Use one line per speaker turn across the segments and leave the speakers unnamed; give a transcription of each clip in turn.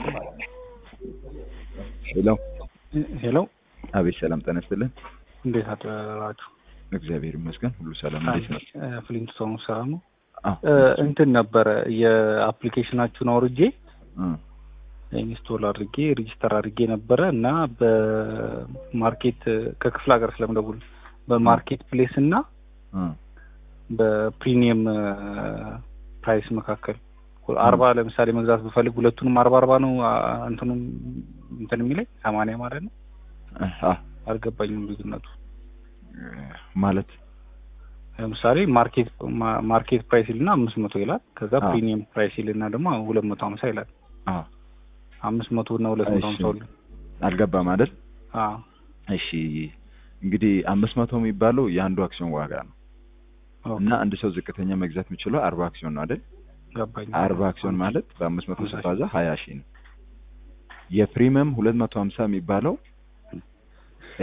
ሄሎ
ሄሎ
አቤት፣ ሰላም ጤና ይስጥልን።
እንዴት አደራችሁ?
እግዚአብሔር ይመስገን ሁሉ ሰላም። እንዴት ነው?
ፍሊንት ሰው ሰላም ነው።
አዎ
እንትን ነበረ የአፕሊኬሽናችሁን አውርጄ
እ
ኢንስቶል አድርጌ ሬጂስተር አድርጌ ነበረ እና በማርኬት ከክፍለ ሀገር ስለምደውል በማርኬት ፕሌስ እና
እ
በፕሪሚየም ፕራይስ መካከል አርባ ለምሳሌ መግዛት ብፈልግ ሁለቱንም አርባ አርባ ነው አ- እንትኑም እንትን የሚለኝ ሰማንያ ማለት ነው።
አ
አልገባኝም ልዩነቱ።
ማለት
ለምሳሌ ማርኬት ማ- ማርኬት ፕራይስ ይልና አምስት መቶ ይላል። ከዛ
አዎ።
ፕሪሚየም ፕራይስ ይልና ደግሞ ሁለት መቶ ሀምሳ ይላል።
አ
አምስት መቶ እና ሁለት መቶ
እሺ።
ሀምሳ ሁሉ
አልገባም አይደል?
አዎ
እሺ እንግዲህ አምስት መቶ የሚባለው የአንዱ አክሲዮን ዋጋ ነው
ኦኬ፣
እና አንድ ሰው ዝቅተኛ መግዛት የሚችለው አርባ አክሲዮን ነው አይደል?
ገባኝ።
አርባ አክሲዮን ማለት በአምስት መቶ
ሀምሳ ሺህ።
ሲባዛ ሀያ ሺህ ነው። የፕሪሚየም ሁለት መቶ ሀምሳ የሚባለው እ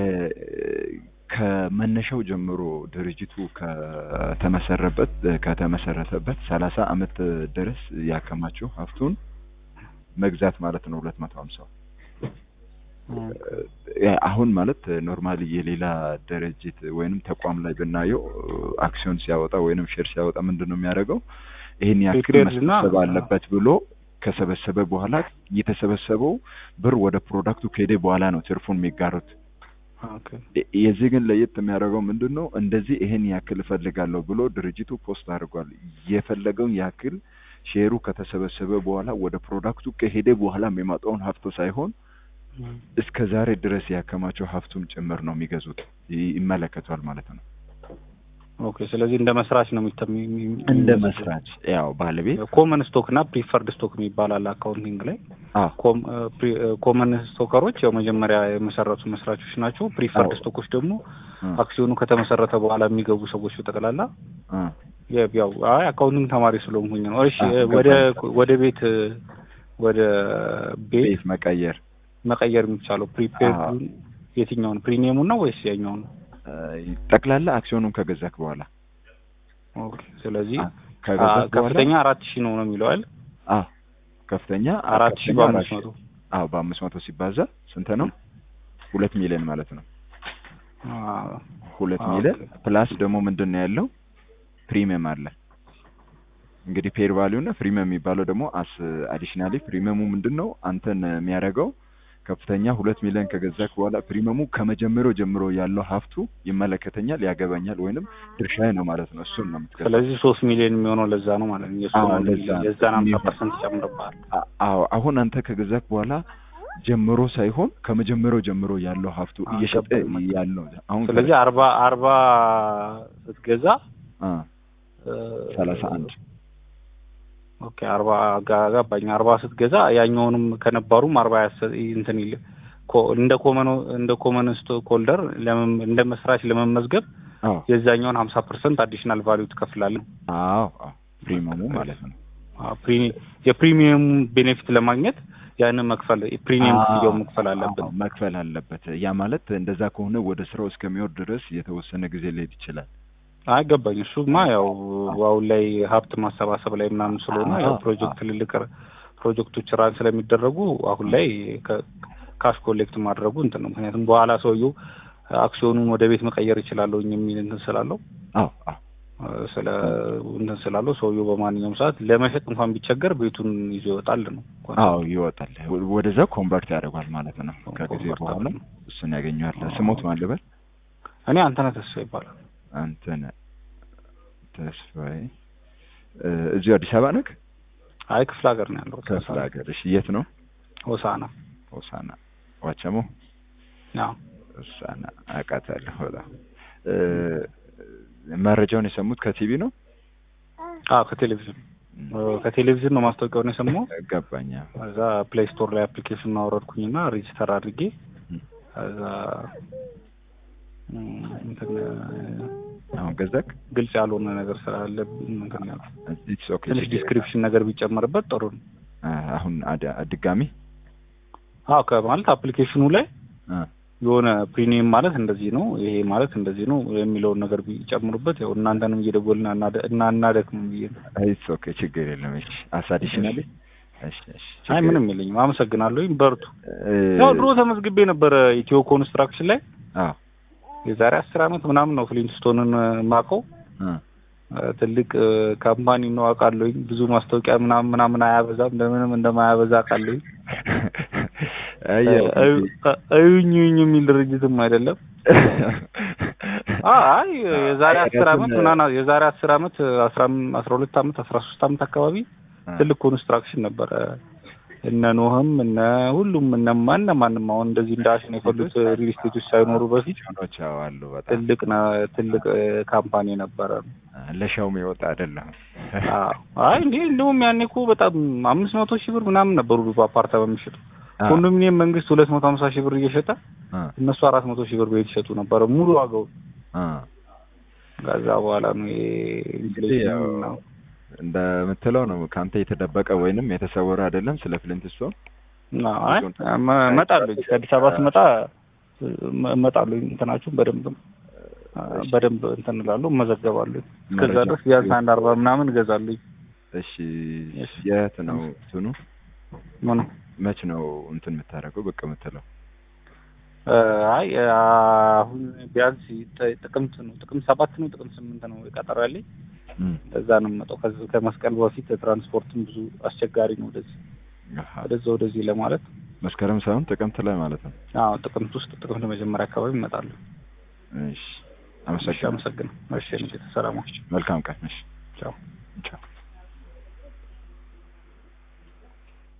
ከመነሻው ጀምሮ ድርጅቱ ከተመሰረበት ከተመሰረተበት ሰላሳ አመት ድረስ ያከማቸው ሀብቱን መግዛት ማለት ነው። ሁለት መቶ ሀምሳው
እም፣
አሁን ማለት ኖርማሊ የሌላ ድርጅት ወይንም ተቋም ላይ ብናየው አክሲዮን ሲያወጣ ወይንም ሼር ሲያወጣ ምንድን ነው የሚያደርገው? ይህን ያክል
Prepared እና-
መሰብሰብ አለበት ብሎ ከሰበሰበ በኋላ የተሰበሰበው ብር ወደ ፕሮዳክቱ ከሄደ በኋላ ነው ትርፉን የሚጋሩት።
ኦኬ፣
የ- የዚህ ግን ለየት የሚያደርገው ምንድን ነው? እንደዚህ ይሄን ያክል እፈልጋለሁ ብሎ ድርጅቱ ፖስት አድርጓል። የፈለገውን ያክል ሼሩ ከተሰበሰበ በኋላ ወደ ፕሮዳክቱ ከሄደ በኋላ የሚመጣውን ሀብቶ ሳይሆን
እም፣
እስከ ዛሬ ድረስ ያከማቸው ሀብቱም ጭምር ነው የሚገዙት። ይ- ይመለከቷል ማለት ነው።
ኦኬ። ስለዚህ እንደ መስራች ነው የሚተ- የሚ- የሚ-
እንደ መስራች ያው ባለቤት
ኮመን ስቶክ እና ፕሪፈርድ ስቶክ የሚባል አለ አካውንቲንግ ላይ።
አዎ
ኮም- እ፣ ፕሪ- እ፣ ኮመን ስቶከሮች ያው መጀመሪያ የመሰረቱ መስራቾች ናቸው። ፕሪፈርድ
አዎ።
ስቶኮች ደግሞ
እ፣
አክሲዮኑ ከተመሰረተ በኋላ የሚገቡ ሰዎች በጠቅላላ
እ፣
የ- ያው አይ አካውንቲንግ ተማሪ ስለሆንኩኝ ነው። እሺ
አዎ፣
እ፣ ወደ
ገባኝ።
ወደ ቤት እ፣ ወደ ቤት
ቤት መቀየር
መቀየር የሚቻለው ፕሪፔድ
አዎ።
የትኛውን ፕሪሚየሙን ነው ወይስ ያኛውን?
እ፣ ጠቅላላ አክሲዮኑን ከገዛክ በኋላ
ኦኬ። ስለዚህ
አ- ከገዛክ
አ-
በኋላ
ከፍተኛ አራት ሺህ ነው ነው የሚለው አይደል?
አዎ ከፍተኛ
አራት ሺህ
ከፍተኛ
በአምስት
አራት ሺህ።
መቶ
አዎ በአምስት መቶ ሲባዛ ስንት ነው? ሁለት ሚሊዮን ማለት ነው።
አ-
ሁለት
አ-
ሚሊዮን
ኦኬ።
ፕላስ ደግሞ ምንድን ነው ያለው ፕሪሚየም አለ። እንግዲህ ፔር ቫሊዩ እና ፕሪሚየም የሚባለው ደግሞ አስ አዲሽናሊ ፕሪሚየሙ ምንድን ነው አንተን የሚያደርገው ከፍተኛ ሁለት ሚሊዮን ከገዛክ በኋላ ፕሪሚየሙ ከመጀመሪያው ጀምሮ ያለው ሀብቱ ይመለከተኛል፣ ያገባኛል ወይንም ድርሻዬ ነው ማለት ነው። እሱን ነው የምትገዛው።
ስለዚህ ሶስት ሚሊዮን የሚሆነው ለዛ ነው ማለት ነው። የእሱ
አዎ፣
ነው
ለዛ ነው።
የዛን ሀምሳ
የሚሆን-
ፐርሰንት ይጨምርብሃል።
አ- አዎ አሁን አንተ ከገዛክ በኋላ ጀምሮ ሳይሆን ከመጀመሪያው ጀምሮ ያለው ሀብቱ
አዎ፣
እየሸጠ
ገባኝ።
ያለው አሁን
ስለዚህ አርባ አርባ ስትገዛ
አ
እ፣
ሰላሳ አንድ
ኦኬ አርባ ጋ- ገባኝ። አርባ ስትገዛ ያኛውንም ከነባሩም አርባ ያሰ- እንትን ይል ኮ- እንደ ኮመን እንደ ኮመን ስቶክ ሆልደር ለመም- እንደ መስራች ለመመዝገብ
አዎ
የዛኛውን ሀምሳ ፐርሰንት አዲሽናል ቫሊዩ ትከፍላለህ።
አዎ አዎ ፕሪሚየሙ ማለት ነው።
አዎ፣ ፕሪ- የፕሪሚየም ቤኔፊት ለማግኘት ያንን መክፈል ፕሪሚየም
አዎ፣
ክፍያው መክፈል አለብን።
አዎ፣ መክፈል አለበት። ያ ማለት እንደዛ ከሆነ ወደ ስራው እስከሚወርድ ድረስ የተወሰነ ጊዜ ሊሄድ ይችላል።
አይገባኝ እሱማ ያው አሁን ላይ ሀብት ማሰባሰብ ላይ ምናምን ስለሆነ ያው
አዎ፣
ፕሮጀክት ትልልቅ ፕሮጀክቶች ራን ስለሚደረጉ አሁን ላይ ከ- ካሽ ኮሌክት ማድረጉ እንትን ነው። ምክንያቱም በኋላ ሰውየው አክሲዮኑን ወደ ቤት መቀየር ይችላለሁ የሚል እንትን ስላለው
አዎ አዎ
እ፣ ስለ እንትን ስላለው ሰውየው በማንኛውም ሰዓት ለመሸጥ እንኳን ቢቸገር ቤቱን ይዞ ይወጣል ነው።
አዎ ይወጣል። ወደዛ ኮንቨርት ያደርጓል ማለት ነው። ከጊዜ
ኮንቨርት
በኋላ
አድርጎ።
እሱን ያገኘዋል።
አዎ።
ስሞት ማን ልበል?
እኔ አንተነህ ተስፋ ይባላል።
አንተን ተስፋዬ እ፣ እዚሁ አዲስ አበባ ነህ?
አይ ክፍለ ሀገር ነው ያለው።
ክፍለ ሀገር። እሺ የት ነው?
ሆሳና
ሆሳና ዋቸሞ
ያው
ሆሳና አውቃታለሁ። በጣም እ፣ መረጃውን የሰሙት ከቲቪ ነው?
አዎ ከቴሌቪዥን እ፣ ከቴሌቪዥን ነው ማስታወቂያውን የሰማው።
ገባኛ።
ከዛ ፕሌይ ስቶር ላይ አፕሊኬሽን አወረድኩኝና ሬጂስተር አድርጌ ከዛ እም፣ እንትን
አሁን ገዛክ?
ግልጽ ያልሆነ ነገር ስላለ እንትን ያልኩት
ኢትስ ኦኬ።
ትንሽ ዲስክሪፕሽን ነገር ቢጨመርበት ጥሩ ነው።
አሁን አድ- ድጋሚ
አዎ ከማለት አፕሊኬሽኑ ላይ
አ
የሆነ ፕሪሚየም ማለት እንደዚህ ነው፣ ይሄ ማለት እንደዚህ ነው የሚለውን ነገር ቢጨምሩበት ያው እናንተንም እየደወልን አናደ- እና እናደክም ብዬ ነው።
ኢትስ ኦኬ ችግር የለም። እሺ አስ አዲሽናሊ እሺ እሺ
አይ
ችግር-
ምንም የለኝም። አመሰግናለሁኝ። በርቱ።
እ፣
ያው ድሮ ተመዝግቤ ነበረ ኢትዮ ኮንስትራክሽን ላይ
አዎ
የዛሬ አስር አመት ምናምን ነው ፍሊንስቶንን ማቀው
እ፣
ትልቅ እ፣ ካምፓኒ ነው አውቃለሁኝ። ብዙ ማስታወቂያ ምናምን ምናምን አያበዛም። እንደምንም እንደማያበዛ አውቃለሁኝ።
አይ ያው
እዩ- እዩኝ እዩኝ የሚል ድርጅትም አይደለም። አይ የዛሬ አስር አመት ምናምን የዛሬ አስር አመት አስራ አም- አስራ ሁለት አመት አስራ ሶስት አመት አካባቢ ትልቅ ኮንስትራክሽን ነበረ። እነ ኖህም እነ ሁሉም እነ ማን ማንም አሁን እንደዚህ እንደ አሸን የፈሉት ሪል ስቴቶች ሳይኖሩ በፊት
ቻኖች አሉ በጣም
ትልቅ ነ- ትልቅ እ፣ ካምፓኒ ነበረ።
ለሻውም የወጣ አይደለም።
አዎ። አይ እንዴ እንደውም ያኔ እኮ በጣም አምስት መቶ ሺህ ብር ምናምን ነበሩ በአፓርታማ የሚሸጡ
አ፣
ኮንዶሚኒየም መንግስት ሁለት መቶ ሀምሳ ሺህ ብር እየሸጠ
አ፣
እነሱ አራት መቶ ሺህ ብር ቤት ይሸጡ ነበረ ሙሉ ዋጋው።
አ።
ከዛ በኋላ ነው ይሄ
እንግዲህ ያው
ኢንፍሌሽን ነው።
እንደምትለው ነው ከአንተ የተደበቀ ወይንም የተሰወረ አይደለም። ስለ ፍሊንትስቶን
እና አይ እመ- እመጣለሁ ከአዲስ አበባ ስመጣ እመ- እመጣለሁ እንትናችሁን በደንብ በደንብ እንትን እላለሁ እመዘገባለሁ። እስከዛ
መረጃ-
ድረስ ቢያንስ አንድ አርባ ምናምን እገዛለሁ።
እሺ የት ነው እንትኑ?
ምኑ
መች ነው እንትን የምታደርገው ብቅ የምትለው?
እ፣ አይ አሁን ቢያንስ ጥ- ጥቅምት ነው ጥቅምት ሰባት ነው ጥቅምት ስምንት ነው ቀጠሮ ያለኝ።
እም፣
እዛ ነው የምመጣው። ከዚህ ከመስቀል በፊት ትራንስፖርትም ብዙ አስቸጋሪ ነው ወደዚህ
አሃ።
ወደዛ ወደዚህ ለማለት።
መስከረም ሳይሆን ጥቅምት ላይ ማለት ነው።
አዎ ጥቅምት ውስጥ ጥቅምት መጀመሪያ አካባቢ እመጣለሁ።
እሺ
እሺ
አመሰግናለሁ።
አመሰግናለሁ። እሺ ንጌታ ሰላም።
መልካም ቀን። እሺ
ቻው።
ቻው።